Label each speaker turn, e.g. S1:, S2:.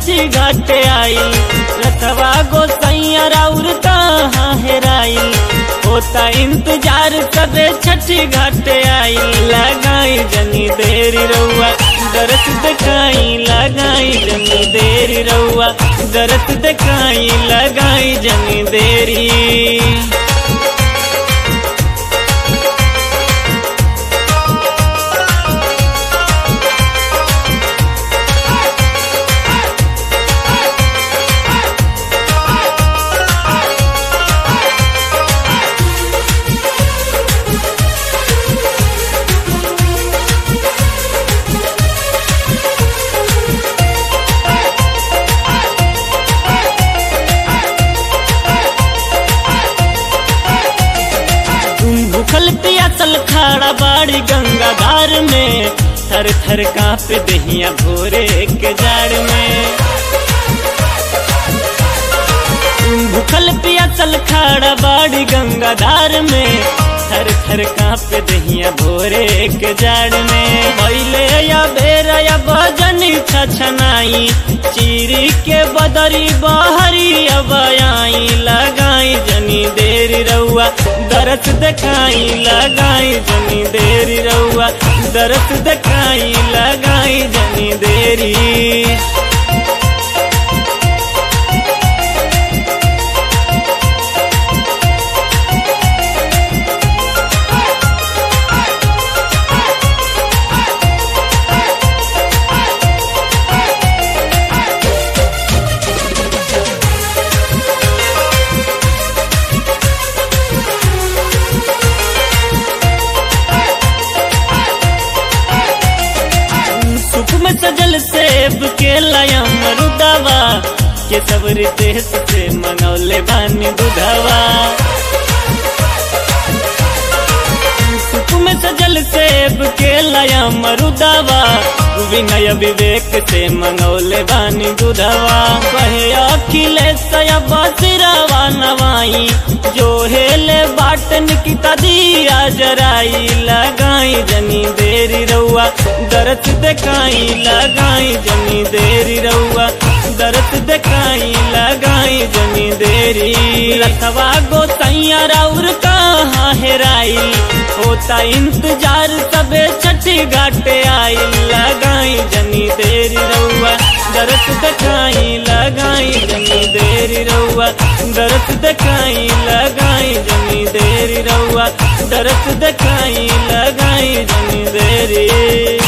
S1: छठी घाटे आई रथवा गोसैया राउर कहाँ हेराई होता इंतजार सबे छठी घाटे आई लगाई जनी देरी रउआ दरस दिखाई लगाई जनी देरी रउआ दरस दिखाई लगाई जनी देरी तुम भूखल पियासल खाड़ा बाड़ी गंगा धार में थर थर कांप दहिया भोरे के जाड़ में तुम भूखल पियासल खाड़ा बाड़ी गंगा धार में थर थर कांप दहिया भोरे के जाड़ में पहले या बेर या भजनी छछनाई चीरी के बदरी बहरी अब आई लगाई जनी देरी रउआ दरस देखाई लगाई जनी देरी रउआ दरस देखाई लगाई जनी देरी सुख में सजल सेब के लाया मरुदावा के सब रितेश से मंगौले बानी दुधावा सुख में सजल सेब के लाया मरुदावा विनय विवेक से मंगौले बानी दुधावा कहे अखिलेश बसिरावा नवाई जो हेले बाटन की तदिया जराई लगाई जनी देरी रउआ दरद देखाई लगाई जनी देरी रउआ दरद देखाई लगाई जनी देरी रथवा गोसैया राउर कहाँ हेराई होता इंतजार सबे छठी घाटे आई लगाई जनी देरी रउआ दरद देखाई लगाई जनी देरी रउआ दरद देखाई लगाई जनी देरी रउआ दरद देखाई लगाई जनी देरी